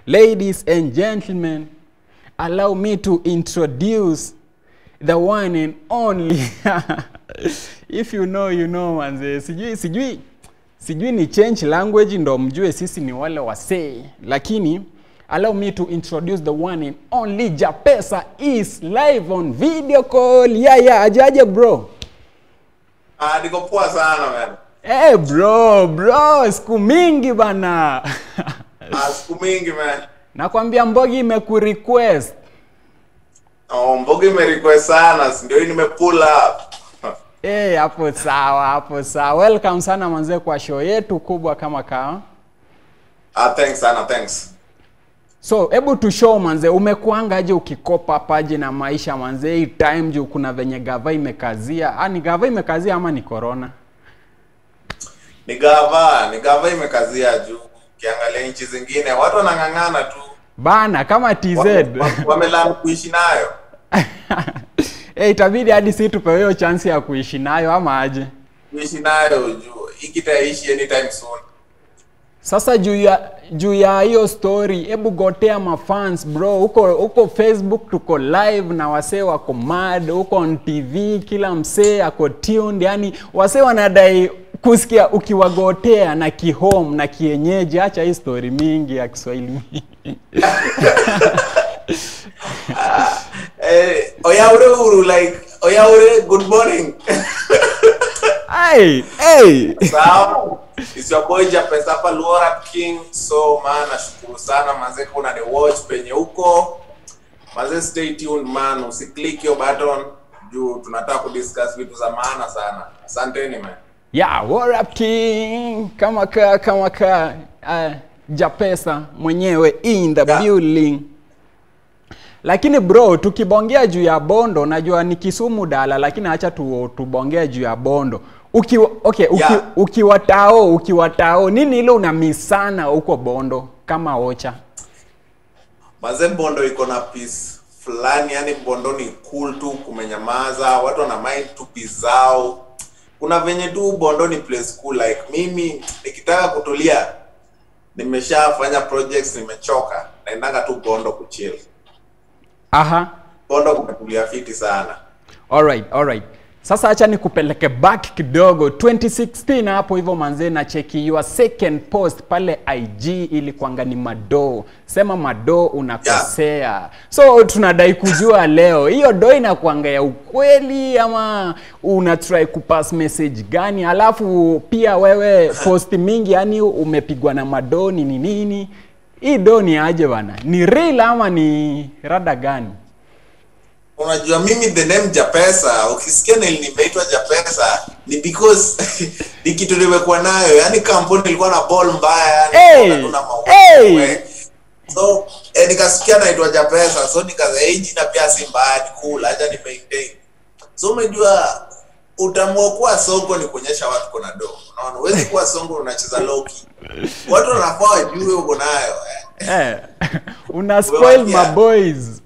Ladies and gentlemen, allow me to introduce the one and only. If you know, you know manze. Sijui sijui sijui ni change language ndo mjue sisi ni wale wasee, lakini allow me to introduce the one and only Japesa is live on video call. Yeah, yeah, ajaje bro? Ah, niko poa sana man. Eh bro, bro, siku mingi bana. Ah, siku mingi man. Nakwambia Mbogi imekurequest. Oh, Mbogi imerequest sana, si ndio hii nime pull up. Eh, hapo sawa, hapo sawa. Welcome sana manze kwa show yetu kubwa kama kawa. Ah, thanks sana, thanks. So, hebu tu show manze, umekuangaje ukikopa paje na maisha manze, hii time juu kuna venye gava imekazia. Ah, ni gava imekazia ama ni corona? Ni gava, ni gava imekazia juu. Ukiangalia nchi zingine watu wanang'ang'ana tu. Bana kama TZ. Wamelani kuishi nayo. eh, itabidi hadi si tupewe hiyo chance ya kuishi nayo ama aje? Kuishi nayo juu. Hiki kitaishi anytime soon. Sasa juu ya juu ya hiyo story, hebu gotea mafans bro, huko huko Facebook tuko live na wasee wako mad, huko on TV kila msee ako tuned, yani wasee wanadai kusikia ukiwagotea na kihome na kienyeji. Acha hii story mingi ya Kiswahili Eh, oyaure uru like oyaure good morning. Hey, hey. Sawa. It's your boy Japesa hapa Luora King. So man, nashukuru sana manze kuna ni watch penye huko. Manze stay tuned man, usiklik hiyo button juu tunataka kudiscuss vitu za maana sana. Asanteni man. Yeah, what up king? Kama ka kama ka uh, Japesa mwenyewe in the Yeah. building. Lakini bro, tukibongea juu ya Bondo, najua ni Kisumu dala, lakini acha tu tubongea juu ya Bondo. Ukiwa okay, uki, Yeah. ukiwa tao, ukiwa tao, nini ile unamisana huko Bondo kama ocha? Manze Bondo iko na peace fulani, yani Bondo ni cool tu, kumenyamaza, watu wana mind tu peace zao. Kuna venye tu Bondo ni place cool like mimi nikitaka kutulia nimeshafanya projects nimechoka, naendanga tu Bondo kuchill. Aha. Bondo kumetulia fiti sana. Alright, alright. Sasa acha nikupeleke back kidogo 2016 hapo hivyo manze na cheki your second post pale IG ilikuanga ni Mado. Sema Mado unakosea. So tunadai kujua leo hiyo do inakuanga ya ukweli ama una try kupass message gani? Alafu pia wewe post mingi yani umepigwa na Mado ni nini nini? Hii do ni aje bana? Ni real ama ni rada gani? Unajua mimi the name Japesa, ukisikia nili nimeitwa Japesa ni because ni kitu nimekuwa nayo, yani kampuni ilikuwa na ball mbaya, yani Hey! hakuna maua. Hey! So eh, nikasikia naitwa Japesa, so nikaza hii jina pia si mbaya, ni cool, acha ni maintain. So umejua utaamua kuwa songo ni kuonyesha watu kuna do. Unaona, huwezi kuwa songo unacheza low key. Watu wanafaa wajue uko nayo. Eh. Eh, una spoil my Yeah. boys.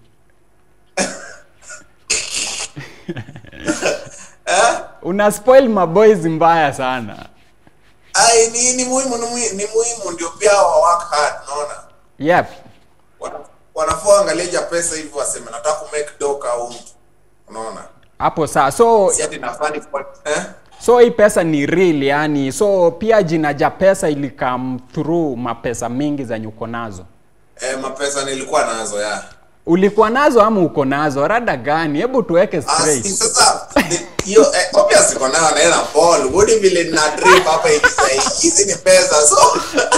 Eh? Una spoil my boys mbaya sana. Ai, ni, ni muhimu ni, muhi- ni muhimu ndio pia wa work hard, unaona? Yep. Wana- wanafaa angalia Japesa hivi waseme nataka ku make doka au mtu. Unaona? Hapo saa. So Si ati nafani eh? so hii pesa ni real yani. So pia jina ja pesa ili come through mapesa mingi zenye uko nazo. Eh, mapesa nilikuwa nazo ya. Ulikuwa nazo ama uko nazo? Rada gani? Hebu tuweke Ah, si straight. sasa ni- hiyo eh, obvious iko nayo naenda ball. Woody vile na drip hapa hivi sasa. Hizi ni pesa. So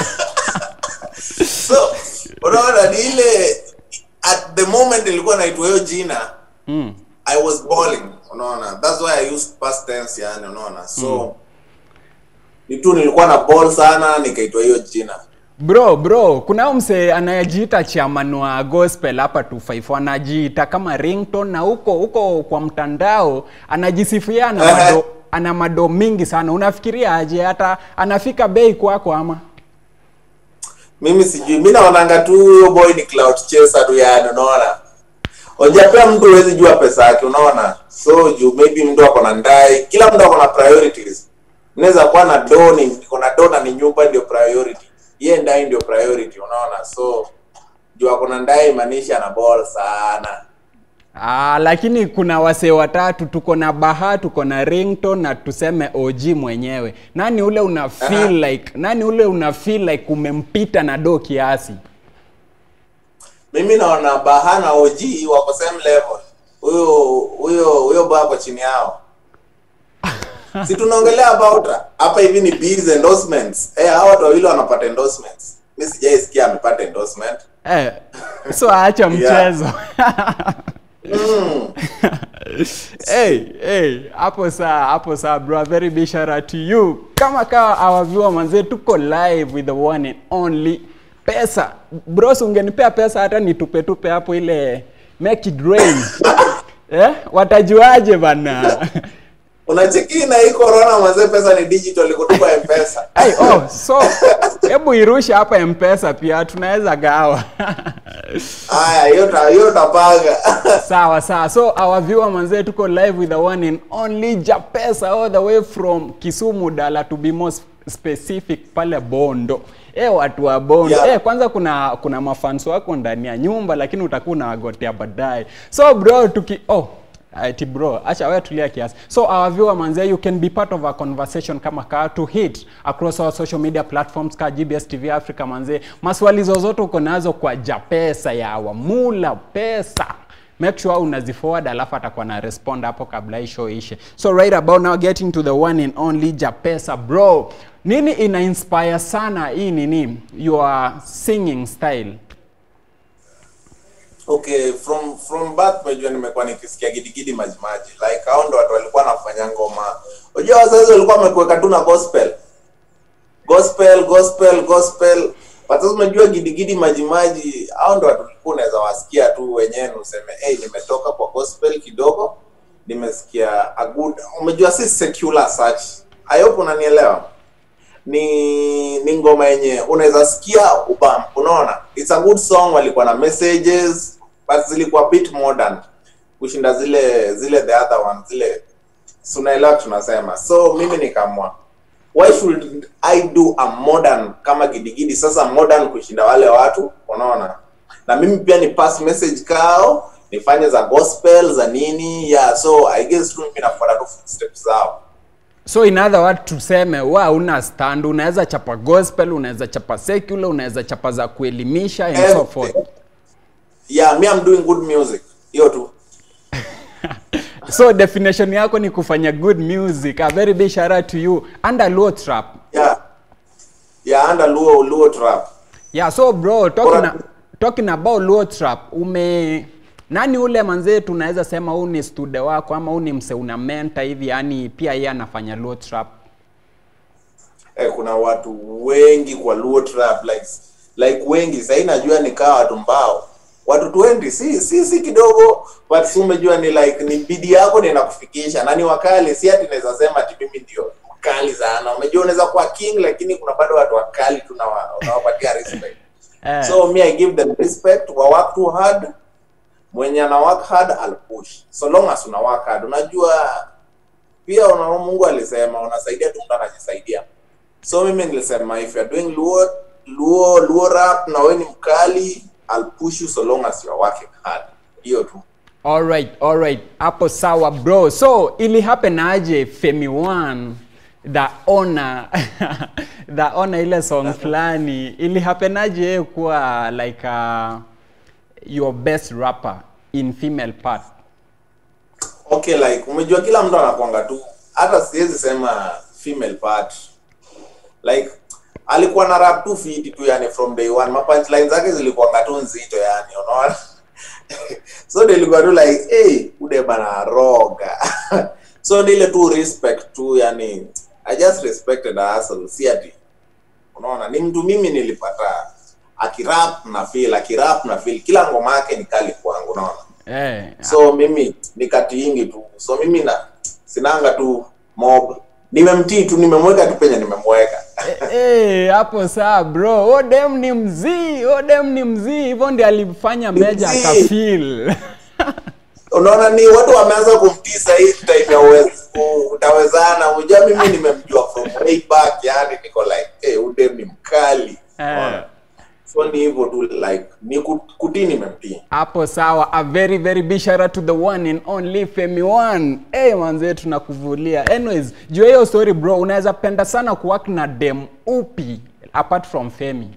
So unaona ni ile at the moment nilikuwa naitwa hiyo jina Mm. I was balling, unaona. That's why I used past tense yani, unaona. So ni tu nilikuwa na ball sana nikaitwa hiyo jina. Bro, bro, kuna huyu msee anayejiita chairman wa gospel hapa 254 anajiita kama ringtone na huko huko kwa mtandao anajisifia ana Ehe. mado, ana mado mingi sana. Unafikiria aje hata anafika bei kwako ama? Mimi sijui, mimi naonanga tu huyo boy ni cloud chaser tu yani, unaona. Unajua mtu huwezi jua pesa yake, unaona. So juu maybe mtu ako na ndai, kila mtu ako na priorities. Unaweza kuwa na do ni niko na do na ni nyumba ndio priority. Yeye ndai ndio priority, unaona. So juu akona ndai maanisha na ball sana Ah, lakini kuna wasee watatu tuko na Baha, tuko na Ringtone na tuseme OG mwenyewe. Nani ule una feel like nani ule una feel like umempita na do kiasi? mimi naona baha na og wako same level huyo huyo huyo baa kwa chini yao si tunaongelea about hapa hivi ni bees endorsements eh hao watu wawili wanapata endorsements mi sijaisikia amepata endorsement Eh, so acha mchezo. mm. hey, hey, hapo saa hapo saa bro, a very big shout out to you. Kama kawa our viewer manze, tuko live with the one and only pesa. Bros, ungenipea pesa hata nitupe tupe hapo ile make it rain. eh, watajuaje bana? unacheki na hii corona mazee pesa ni digital kutupa mpesa Hey, oh, so hebu irushe hapa mpesa pia tunaweza gawa haya hiyo ta- hiyo tapanga sawa sawa so our viewer manzee tuko live with the one and only japesa all the way from kisumu dala to be more sp- specific pale bondo e watu wa bondo Yeah. eh kwanza kuna kuna mafans wako ndani ya nyumba lakini utakuwa unawagotea baadaye so bro tuki oh ati bro acha wewe tulia kiasi so our viewer manze you can be part of our conversation kama kaa to hit across our social media platforms ka GBS TV Africa manze maswali zozote uko nazo kwa japesa ya wamula pesa make sure unaziforward alafu atakuwa na respond hapo kabla hii show ishe so right about now getting to the one and only japesa bro nini ina inspire sana hii nini your singing style okay from from birth umejua nimekuwa nikisikia gidigidi majimaji like hao ndo watu walikuwa wanafanya ngoma unajua wazazi walikuwa wamekuweka tu na gospel gospel gospel gospel but sasa umejua gidigidi majimaji hao ndo watu ulikuwa unaweza wasikia tu wenyewe na useme hey, nimetoka kwa gospel kidogo nimesikia a good umejua si secular search i hope unanielewa ni ni ngoma yenye unaweza sikia ubam unaona it's a good song walikuwa na messages but zilikuwa bit modern kushinda zile zile the other one zile si unaelewa tunasema so mimi nikamwa why should i do a modern kama gidigidi sasa modern kushinda wale watu unaona na mimi pia ni pass message kao nifanye za gospel za nini yeah so i guess tu mimi nafuata tu footsteps zao so in other words tuseme wa una stand unaweza chapa gospel unaweza chapa secular unaweza chapa za kuelimisha and so Everything. forth yeah me i'm doing good music hiyo tu so definition yako ni kufanya good music a very big shout out to you under low trap yeah yeah under luo luo trap yeah so bro talking, Bora- a, talking about low trap ume nani ule manzee tunaweza sema huu ni stude wako ama huu ni mse una mentor hivi yani pia yeye anafanya low trap eh, kuna watu wengi kwa luo trap like like wengi sahii najua nikaa watu mbao watu 20 si si si kidogo but si umejua ni like ni bidii yako ndio inakufikisha na ni wakali si ati naweza sema ati mimi ndio mkali sana umejua unaweza kuwa king lakini kuna bado watu wakali tu unawa- unawapatia respect eh. so me i give them respect wa work too hard mwenye ana work hard I'll push so long as una work hard unajua pia una mungu alisema unasaidia tu mtu anajisaidia so mimi nilisema if you're doing luo luo luo rap na wewe ni mkali I'll push you so long as you're working hard hiyo tu Alright, alright. Hapo sawa bro. So ili happen aje Femi One the honor the honor ile song fulani ili happen aje yeye kuwa like uh, your best rapper in female part. okay like umejua kila mtu anakwanga tu hata siwezi sema female part like alikuwa na rap tu fiti tu yani from day one ma punchline zake zilikuwanga tu nzito yani unaona so nilikuwa tu like hey ude bana roga so ni ile tu respect tu yani i just respected her hustle si ati unaona ni mtu mimi nilipata akirap na feel akirap na feel kila ngoma yake ni kali kwangu unaona Eh. so mimi nikatiingi tu so mimi na sinanga tu mob nimemtii tu nimemweka tu penye nimemweka Eh, eh, hapo saa bro. Odem ni mzii, Odem ni mzii. Hivyo ndiye alifanya Meja mzii. akafeel. unaona ni watu wameanza kumtii sahii time ya uwez- u- utawezana unajua mimi nimemjua from way back yani niko like hey, udem ni mkali Eh. Unaona? so ni hivyo tu like ni kut- kutii nimemtii hapo sawa a very very big shout out to the one and only Femi one hey, manze tunakuvulia anyways juu ya hiyo story bro unaweza penda sana kuwork na dem upi apart from Femi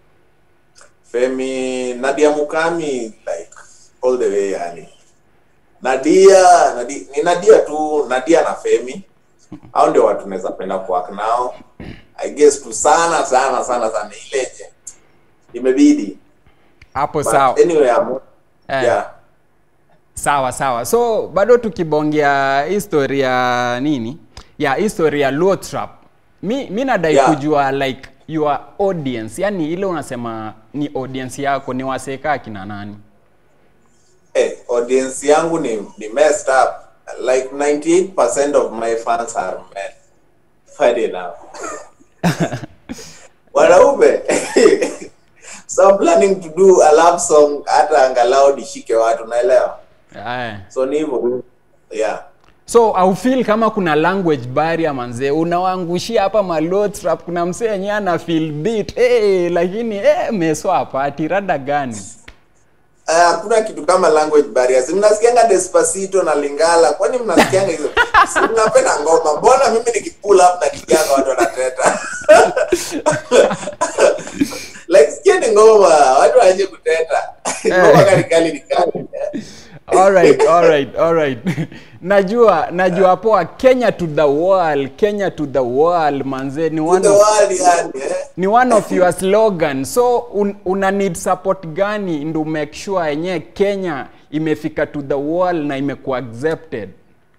Femi Nadia Mukami like all the way yani. Nadia, Nadia ni Nadia tu, Nadia na Femi. Hao ndio watu naweza penda kuwork nao. I guess tu sana sana sana sana ile je. Imebidi. hapo But sawa anyway, I'm, Eh. yeah. sawa sawa so bado tukibongea history ya nini ya history ya Luo Trap mi, mi nadai Yeah. kujua like your audience yani ile unasema ni audience yako ni waseka kina nani Eh, audience yangu ni, ni messed up. Like 98% of my fans are men. Funny enough. Wanaume. so I'm planning to do a love song hata angalau nishike watu naelewa. eh. So ni hivyo. Yeah. so au feel kama kuna language barrier manzee unawaangushia hapa malo trap kuna msee yenyewe ana feel beat hey, lakini eh, meso hapati rada gani Ah, hakuna kitu kama language barriers. Mnasikianga Despacito na Lingala, kwani mnasikianga hizo? Si mnapenda ngoma. Mbona mimi nikipull up na kijana watu wanateta? like sikieni ngoma, watu waje kuteta. Ngoma kali kali ni kali. alright alright alright najua najua poa kenya to the world kenya to the world manze ni one The of, world yani, eh? ni one of your slogan so un, una need support gani ndo make sure yenyewe kenya imefika to the world na imekuwa accepted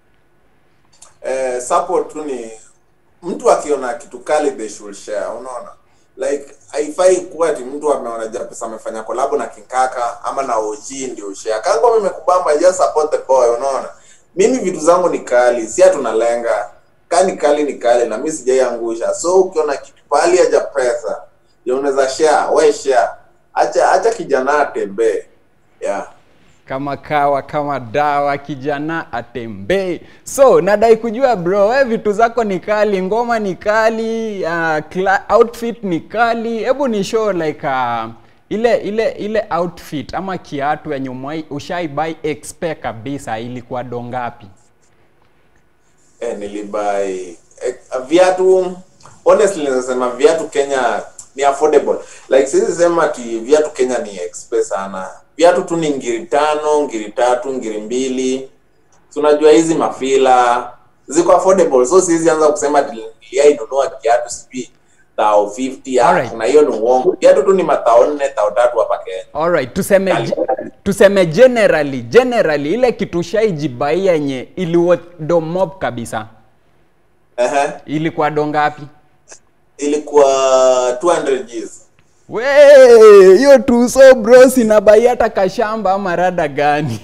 eh, support tu ni mtu akiona kitu kali they should share unaona like haifai kuwa ati mtu ameona japesa amefanya kolabo na kinkaka ama na OG ndio share kama mimi nimekubamba just support the boy unaona mimi vitu zangu ni kali si tunalenga kani kali ni kali na mimi sijaiangusha so ukiona kitu pali haja pesa ndio unaweza share we share acha acha kijana atembee yeah kama kawa kama dawa kijana atembee so nadai kujua bro we vitu zako ni kali ngoma ni kali uh, cla- outfit ni kali hebu ni show like uh, ile ile ile outfit ama kiatu yenye umewai- ushaibai expe kabisa ilikuwa dongapi eh, nilibai eh, viatu honestly nasema viatu Kenya ni affordable like siwezi sema ati viatu Kenya ni expensive sana viatu tu ni ngiri tano ngiri tatu ngiri mbili so unajua hizi mafila ziko affordable so siwezi anza kusema ati niliainunua kiatu sijui tao 50 ah, Alright. na hiyo ni uongo viatu tu ni matao nne tao tatu hapa Kenya alright tuseme Kali. tuseme generally generally ile kitu shaijibai yenye iliwodo mob kabisa Ehe. ilikuwa dongapi ilikuwa 200 Gs We, hiyo tuso bro sinabai hata kashamba ama rada gani?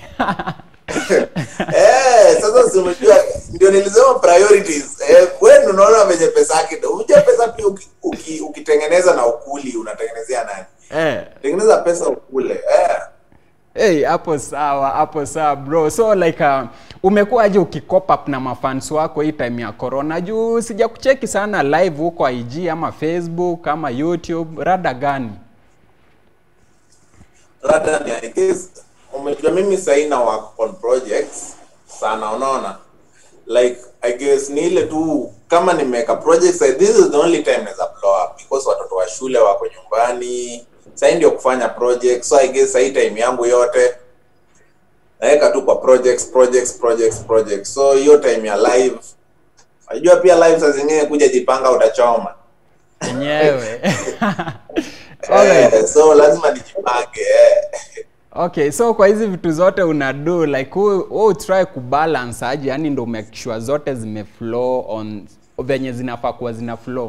Eh, sasa si umejua ndio nilisema priorities. Eh, wewe unaona venye pesa yake ndio. Unajua pesa pia uki, uki, ukitengeneza na ukuli unatengenezea nani? eh, Tengeneza pesa ukule. Eh. hey, hapo sawa, hapo sawa bro. So like uh, umekuwa aje ukicop up na mafans wako hii time ya corona? Juu sija kucheki sana live huko IG ama Facebook ama YouTube, rada gani? Rather ni I guess umejua mimi sasa na work on projects sana unaona. Like I guess ni ile tu kama nimeweka projects like, this is the only time naweza blow up because watoto wa shule wako nyumbani. Sasa ndio kufanya projects. So I guess sasa hii time yangu yote naweka tu kwa projects projects projects projects so hiyo time ya live unajua pia live saa zingine kuja jipanga utachoma Enyewe. Alright. eh, so lazima nijipange eh. Okay, so kwa hizi vitu zote una do like wewe wewe try kubalance aje, yani ndo make sure zote zimeflow on venye zinafaa kuwa zina flow.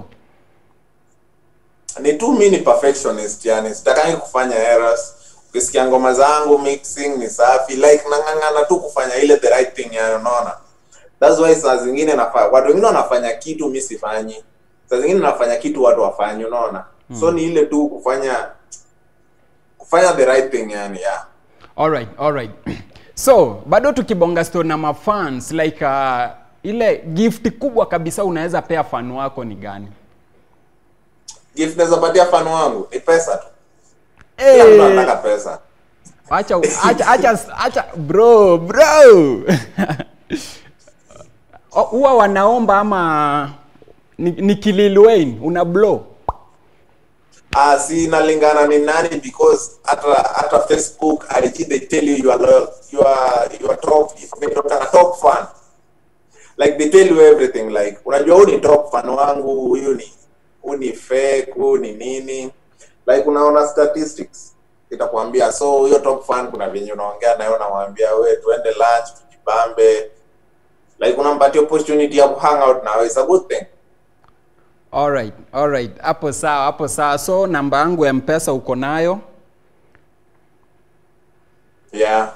ni tu mi ni perfectionist yani sitakangi kufanya errors ukisikia ngoma zangu mixing ni safi like nang'ang'ana tu kufanya ile the right thing yani unaona that's why saa zingine nafa, watu wengine wanafanya kitu mi sifanyi saa zingine nafanya kitu watu wafanyi unaona so ni ile tu kufanya kufanya the right thing yani yeah Alright, alright. So, bado tukibonga story na mafans like uh, ile gift kubwa kabisa unaweza pea fan wako ni gani? gift naweza patia fan wangu ni pesa tu kila mtu Eh. anataka pesa acha acha acha acha bro bro O- huwa wanaomba ama ni, ni Lil Wayne una blow Ah, si inalingana ni nani because hata hata Facebook IG they tell you you are loyal, you are you are top they are top fan like they tell you everything like unajua huyu ni top fan wangu huyu ni huyu ni fake huyu ni nini like unaona statistics itakwambia so huyo top fan kuna venye unaongea naye unamwambia we tuende lunch tujibambe like unampatia opportunity ya kuhang out nawe it's a good thing alright alright hapo sawa hapo sawa so namba yangu ya mpesa uko nayo yeah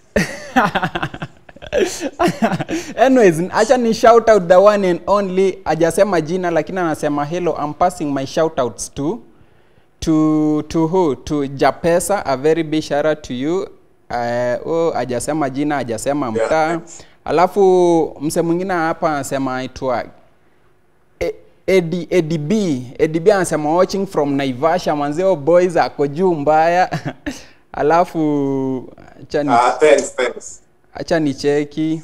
anyways acha ni shout out the one and only ajasema jina lakini anasema hello i'm passing my shout outs to to to who to japesa a very big shout out to you uh, oh, ajasema jina ajasema Yeah, mtaa thanks. alafu mse mwingine hapa anasema aitwa E- Edi, Edi B Edi B anasema watching from Naivasha manzeo boys ako juu mbaya alafu acha ni ah thanks thanks acha ni cheki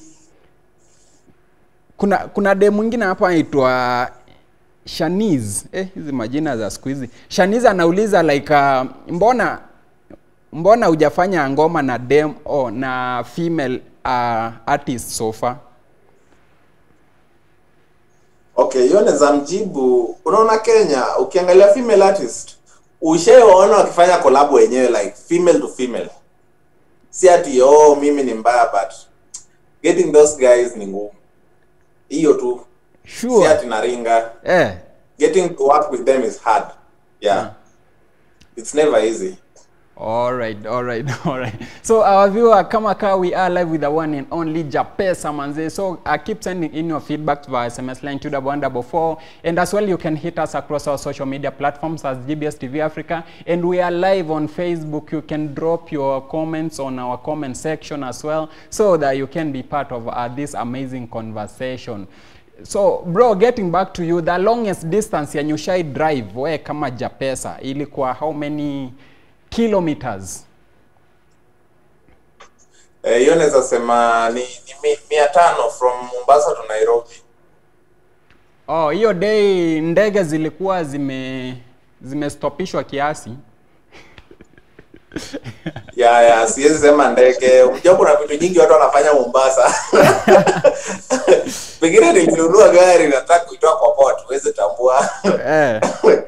kuna kuna de mwingine hapa anaitwa Shaniz eh, hizi majina za siku hizi Shaniz anauliza like uh, mbona mbona hujafanya ngoma na dem oh, na female uh, artist so far Okay, hiyo naweza mjibu. Unaona Kenya, ukiangalia female artist, ushawaona wakifanya collab wenyewe like female to female. Si ati oh mimi ni mbaya but getting those guys ni ngumu. Hiyo tu. Si sure ati naringa. eh Getting to work with them is hard. Yeah. It's never easy. All right, all right, all right. So our viewer, kama ka we are live with the one and only Japesa manze. So uh, keep sending in your feedback via SMS line to the one double four, and as well you can hit us across our social media platforms as GBS TV Africa, and we are live on Facebook. You can drop your comments on our comment section as well, so that you can be part of uh, this amazing conversation. So bro, getting back to you, the longest distance yenye ushai drive we kama Japesa ilikuwa how many kilometers? Eh, hiyo naweza sema ni, ni mi- mia tano from Mombasa to Nairobi. Oh, hiyo day ndege zilikuwa zime zimestopishwa kiasi. ya ya siwezi sema ndege unajua kuna vitu nyingi watu wanafanya mombasa pengine nilinunua gari nataka kuitoa kwa port huwezi tambua eh,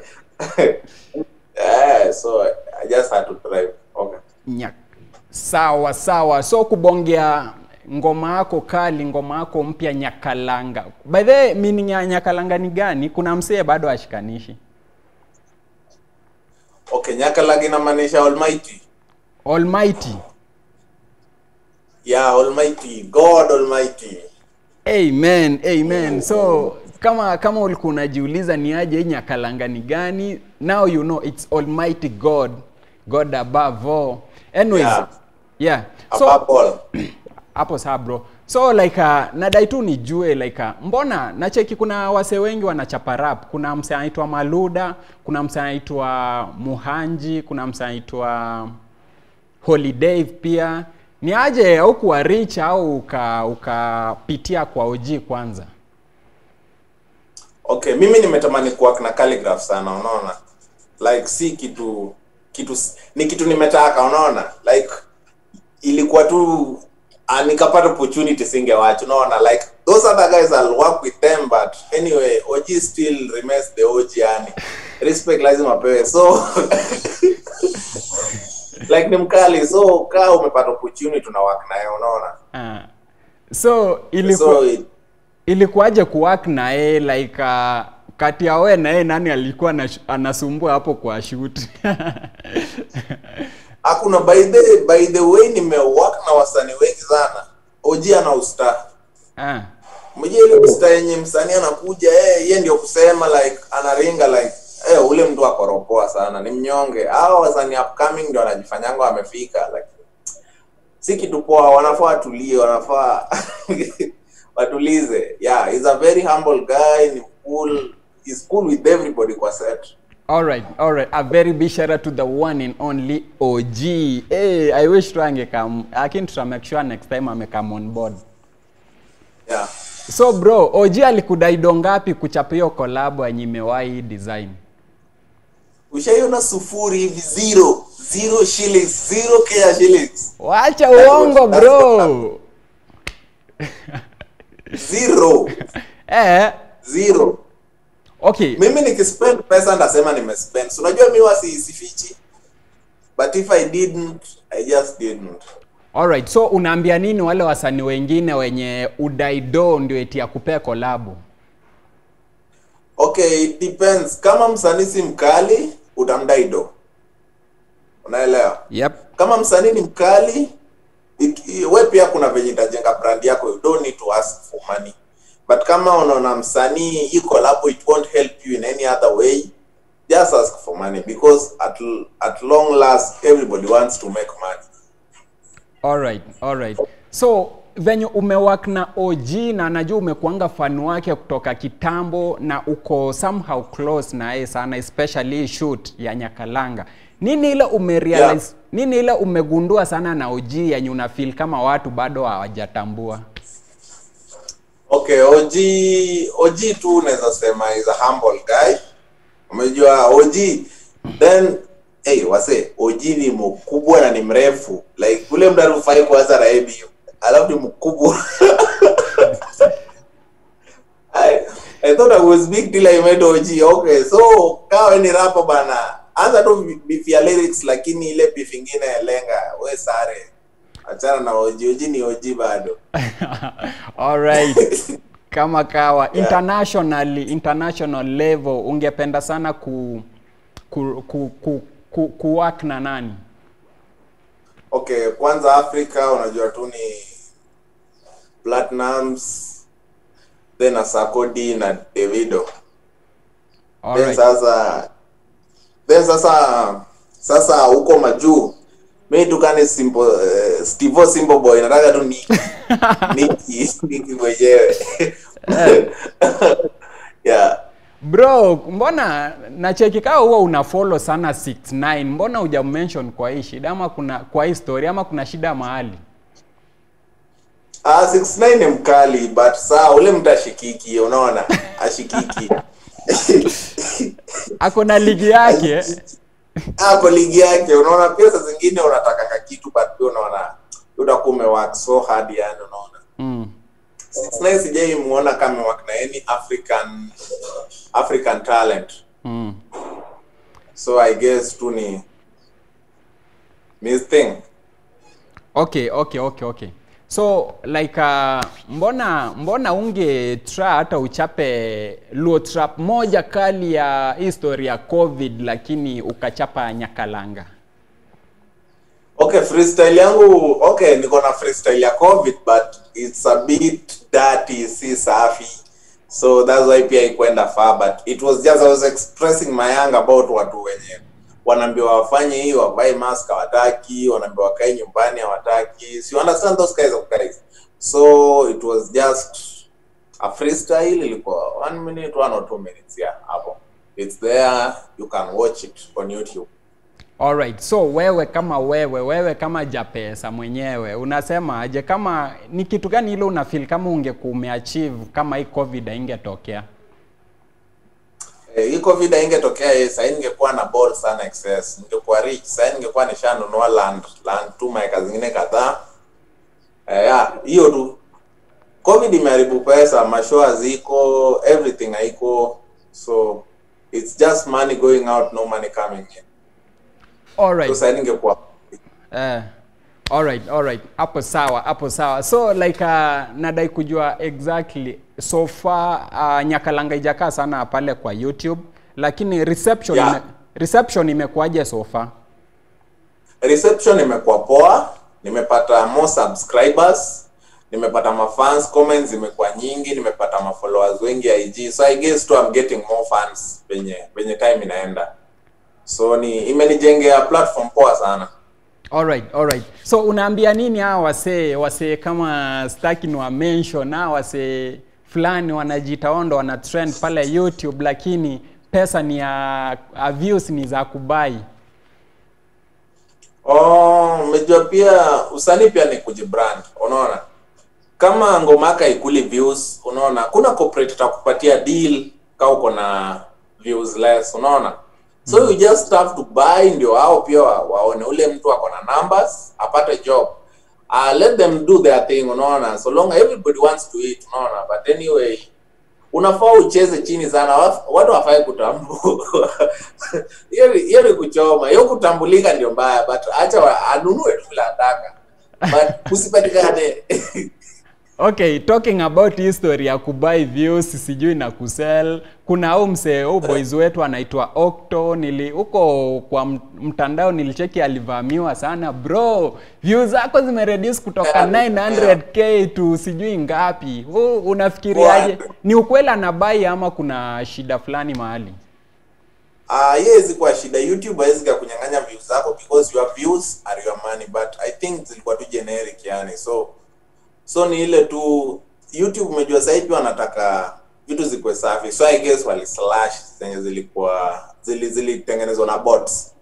yeah, so i just had to drive okay nya. Sawa sawa. So kubongea ngoma yako kali, ngoma yako mpya Nyakalanga. By the way, meaning ya Nyakalanga ni gani? Kuna msee bado ashikanishi. okay nyakalag inamaanisha almighty Almighty. yeah almighty god almighty Amen, amen. So kama kama ulikuwa unajiuliza ni aje hii Nyakalanga ni gani, now you know it's Almighty God, God above all. Anyways, yeah. Yeah. So above all hapo sawa bro. So like uh, nadai tu nijue like uh, mbona nacheki kuna wase wengi wanachapa rap. Kuna mse anaitwa Maluda, kuna mse anaitwa Muhanji, kuna mse anaitwa Holiday pia. Ni aje au kuwa rich au uka ukapitia kwa OG kwanza? okay mimi nimetamani kuwork na calligraph sana unaona like si kitu kitu ni kitu nimetaka unaona like ilikuwa tu uh, nikapata opportunity singewacha unaona like those other guys I'll work with them but anyway OG still remains the OG yani respect lazima apewe so like ni mkali so kaa umepata opportunity una work naye unaona Ah. So ilikuwa so it, ilikuwaje kuwork na yeye like uh, kati ya wewe na yeye nani alikuwa anash- anasumbua hapo kwa shoot? hakuna by the by the way nimework na wasanii wengi sana OG ana usta ah. mmoja ile usta yenye msanii anakuja eh yeye ndio kusema like anaringa like eh ule mtu akoropoa sana ni mnyonge hao wasanii upcoming ndio wanajifanyanga wamefika like si kitu poa wanafaa watulie wanafaa watulize yeah he's a very humble guy ni cool he's cool with everybody kwa set All right, all right. A very big shout out to the one and only OG. Hey, I wish tu angekam. Lakini tuta make sure next time amekam on board. yeah So bro, OG alikudai do ngapi kuchapa hiyo collab yenye imewahi design? ushaiona sufuri hivi zero zero shillings zero kea shillings Wacha uongo bro. zero Eh, zero okay. mimi nikispend pesa ndasema nimespend so unajua mi wasi sifichi but if i didn't i just didn't Alright, so unaambia nini wale wasanii wengine wenye udaido ndio eti ya kupea kolabu? okay it depends kama msanii si mkali utamdai do unaelewa Yep. kama msanii ni mkali it, i- we pia kuna venye itajenga brand yako you don't need to ask for money but kama unaona msanii hii collab it won't help you in any other way just ask for money because at, l- at long last everybody wants to make money Alright, alright. So venye umewak na OG na najua umekuanga fan wake kutoka kitambo na uko somehow close na yeye sana especially hii shoot ya Nyakalanga. Nini ile umerealize? Yeah. Nini ile umegundua sana na OG yenye una feel kama watu bado hawajatambua? okay og og tu unaweza sema is a humble guy umejua og then hey, wase og ni mkubwa na ni mrefu like ule mtu arufai kuanza na ABU alafu ni mkubwa I, I thought I was big till I met OG. Okay, so kawa ni rapa bana. Anza tu beef ya lyrics lakini ile beef ingine lenga. We sare. Achana na OG. OG ni OG bado. Alright. Kama kawa internationally international level ungependa sana ku ku ku, ku, ku, ku work na nani? Okay, kwanza Afrika unajua tu ni Platinums then Asakodi na Davido. Then Alright. sasa then sasa sasa huko majuu mi tukani simple uh, Steve Simple Boy nataka tu ni niki niki mwenyewe yeah Bro, mbona nacheki kaa huwa una follow sana 69 mbona huja mention kwa hii shida ama kuna kwa hii story ama kuna shida mahali? Ah, 69 ni mkali but saa ule mtu ashikiki unaona ashikiki Ako na ligi yake. hapo ligi yake unaona pia saa zingine unatakanga kitu but pia unaona utakuwa umework so hard yani unaona Mm. 69 sijai muona kama amework na any African African talent Mm. so I guess tu ni Miss Thing Okay, okay, okay, okay. So like uh, mbona mbona unge try hata uchape luo trap moja kali ya history ya COVID lakini ukachapa Nyakalanga. Okay, freestyle yangu okay, niko na freestyle ya COVID but it's a bit dirty, si safi. So that's why pia ikwenda far but it was just I was expressing my anger about watu wenye wanaambiwa wafanye hii wavae mask hawataki, wanaambiwa wakae nyumbani hawataki. So you understand those kinds of guys. So it was just a freestyle ilikuwa one minute, one or two minutes yeah, hapo. It's there, you can watch it on YouTube. Alright, so wewe kama wewe, wewe kama Japesa mwenyewe unasema aje, kama ni kitu gani ile una feel kama ungekuwa umeachieve kama hii COVID haingetokea? Eh, hii covid ingetokea eh, sahii ningekuwa na ball sana excess ningekuwa rich sahii ningekuwa nishanunua land land tu maeka zingine kadhaa eh, ya hiyo tu covid imeharibu pesa mashoa ziko everything haiko so it's just money going out no money coming in so Alright. sahii ningekuwa Eh, alright, alright. Hapo sawa, hapo sawa. So like uh, nadai kujua exactly so far uh, Nyakalanga ijakaa sana pale kwa YouTube lakini reception Yeah. ime, reception imekuwaje so far? reception imekuwa poa nimepata more subscribers nimepata mafans comments zimekuwa nyingi nimepata mafollowers wengi IG so I guess too I'm getting more fans penye penye time inaenda so ni imenijengea platform poa sana Alright, alright. So unaambia nini hawa wasee wasee kama staki ni wa mention hawa wasee fulani wanajiita wao ndo wana trend pale YouTube lakini pesa ni ya uh, views ni za kubai Oh, umejua pia usanii pia ni kujibrand, unaona? Kama ngoma yako haikuli views, unaona? Kuna corporate itakupatia deal kama uko na views less, unaona? So you just have to buy ndio hao pia wa- waone ule mtu ako na numbers, apate job. Uh, let them do their thing, unaona? So long everybody wants to eat, unaona? But anyway, unafaa ucheze chini sana Waf- watu wafai kutambua hiyo ni- hiyo ni kuchoma hiyo kutambulika ndio mbaya but acha wa- anunue tu vile anataka but usipatikane okay talking about history ya kubuy views sijui na kusell kuna au msee au boys wetu anaitwa Octo nili huko kwa m- mtandao nilicheki alivamiwa sana bro views zako zimereduce kutoka Yeah, 900k to sijui ngapi Wewe unafikiriaje What? ni ukweli anabai ama kuna shida fulani mahali Ah, hiyo haiwezi kuwa shida youtube haiwezi kunyang'anya views zako because your views are your money but i think zilikuwa tu generic yani so so ni ile tu youtube umejua sasa hivi wanataka vitu zikuwe safi so i guess wali slash zenye zilikuwa zili zilitengenezwa na bots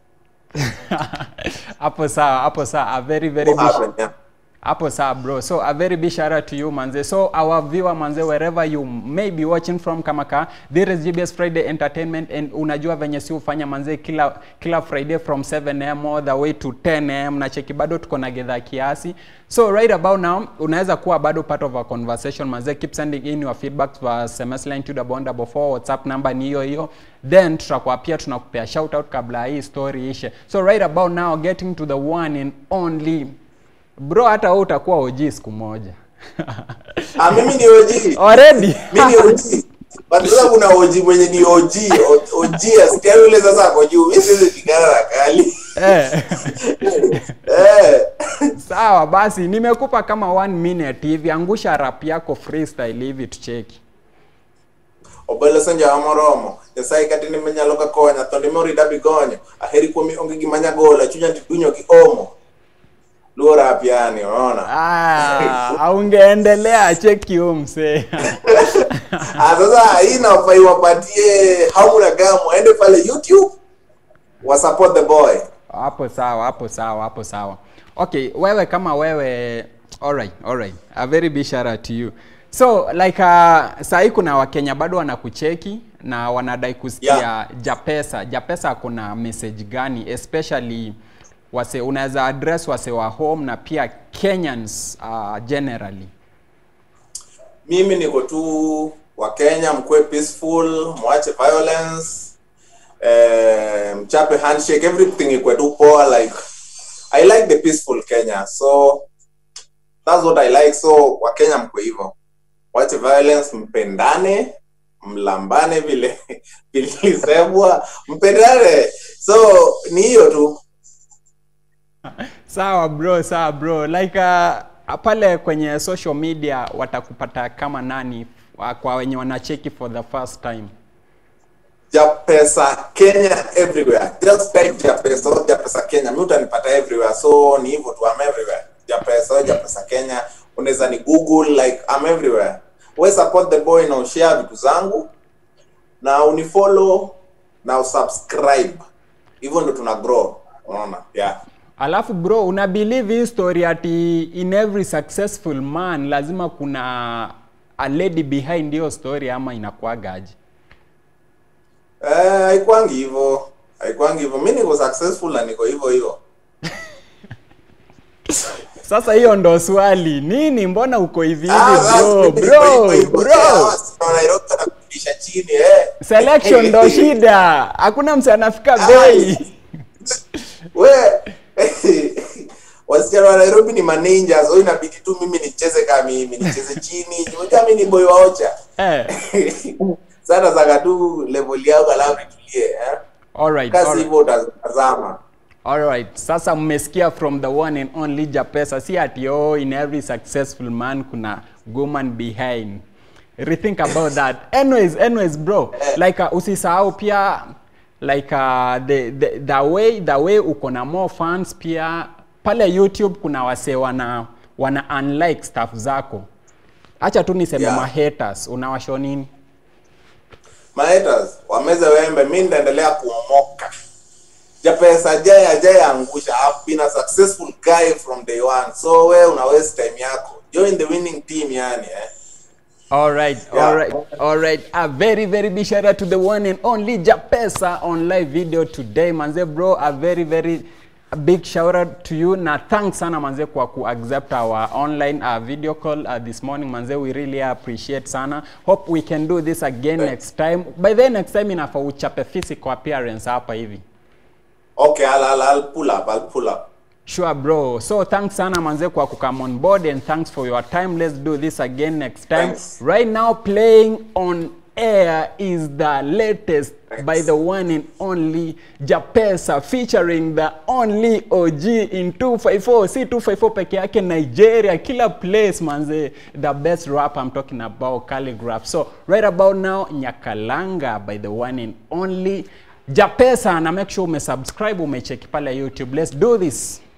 hapo sawa hapo sawa a very very What big happened, yeah. hapo sawa bro so a very big shout out to you manze so our viewer manze wherever you may be watching from kamaka there is gbs friday entertainment and unajua venye si ufanya manze kila kila friday from 7am all the way to 10am na cheki bado tuko na gedha kiasi so right about now unaweza kuwa bado part of our conversation manze keep sending in your feedback for sms line 2 whatsapp number ni hiyo hiyo then tutakuwa pia tunakupea shout out kabla hii story ishe so right about now getting to the one and only bro hata wewe utakuwa OG siku moja ah mimi ni OG already mi ni OG. But sasa kuna OG mwenye ni OG, O- OG asikia yule sasa ako juu. Mimi siwezi pigana na kali. eh. Eh. sawa basi nimekupa kama one minute hivi angusha rap yako freestyle hivi tucheki Obelo senja amoromo. Nyasaye kati ni menyalo ka konya to ndimo rida bigonyo. Aheri kuomi onge gima nyagola chunya tidunyo ki omo. Luo rap yani, unaona? ah, aungeendelea cheki huyo msee Ah, sasa hii nafai wapatie hauna gamu aende pale YouTube wa support the boy. hapo sawa hapo sawa hapo sawa okay wewe kama wewe alright alright a very big shout out to you so like uh, sahii kuna wakenya bado wanakucheki na wanadai kusikia Yeah. japesa japesa kuna message gani especially wase unaweza address wase wa home na pia kenyans uh, generally mimi niko tu wa Kenya, mkuwe peaceful, mwache violence, eh, mchape handshake, everything ikuwe tu poa. Like I like the peaceful Kenya, so that's what I like. So wa Kenya mkuwe hivyo, mwache violence, mpendane, mlambane vile vilisemwa, mpendane. So ni hiyo tu. sawa bro sawa bro like uh, pale kwenye social media watakupata kama nani uh, kwa wenye wanacheki for the first time Japesa Kenya everywhere. Just type Japesa or Japesa Kenya. Mimi utanipata everywhere. So ni hivyo tu I'm everywhere. Japesa or Japesa Kenya. Unaweza ni Google like I'm everywhere. We support the boy na ushare vitu zangu na unifollow na usubscribe. Hivyo ndo tuna grow. Unaona? Yeah. alafu bro una believe hii story ati in every successful man lazima kuna a lady behind hiyo story ama inakuagaje Eh, haikwangi hivyo. Haikwangi hivyo. Mimi niko successful na niko hivyo hivyo. sasa hiyo ndo swali nini mbona uko hivi hivi Ah, basi, bro mimi niko bro hivyo hivyo. bro Yeah, wasi wa Nairobi wanakurudisha chini eh. selection ndo shida hakuna mse anafika bei we wasichana wa Nairobi ni maninja so inabidi tu mimi nicheze kama mimi nicheze chini unajua mimi ni boy wa ocha eh. sana zaka tu level yako alafu nitulie eh alright, kasi alright. hivyo utazama Alright, sasa mmesikia from the one and only Japesa, si ati oh, in every successful man kuna woman behind. Rethink about that. Anyways, anyways bro, like uh, usisahau pia like uh, the, the, the way the way uko na more fans pia pale YouTube kuna wase wana wana unlike stuff zako. Acha tu niseme Yeah. ma haters, unawasho nini? Mahaters, wameze wembe, mi nitaendelea kuomoka. Japesa jai ajai angusha. I've been a successful guy from day one. So we una waste time yako. Join the winning team yani eh. All right, Yeah. all right, all right. A very, very big shout out to the one and only Japesa on live video today. Manze bro, a very, very a big shout out to you na thanks sana manze kwa ku accept our online uh, video call uh, this morning manze we really appreciate sana hope we can do this again Thanks. next time by then next time inafaa uchape physical appearance hapa hivi Okay, I'll, I'll, I'll pull up. I'll pull up. Sure bro. So thanks sana manze kwa kukam on board and thanks for your time. Let's do this again next time. Thanks. Right now playing on air is the latest Thanks. by the one and only Japesa featuring the only OG in 254. Si 254 peke yake Nigeria, kila place manze. The best rap I'm talking about Calligraph. So right about now Nyakalanga by the one and only Japesa na make sure umesubscribe umecheki pale YouTube. Let's do this.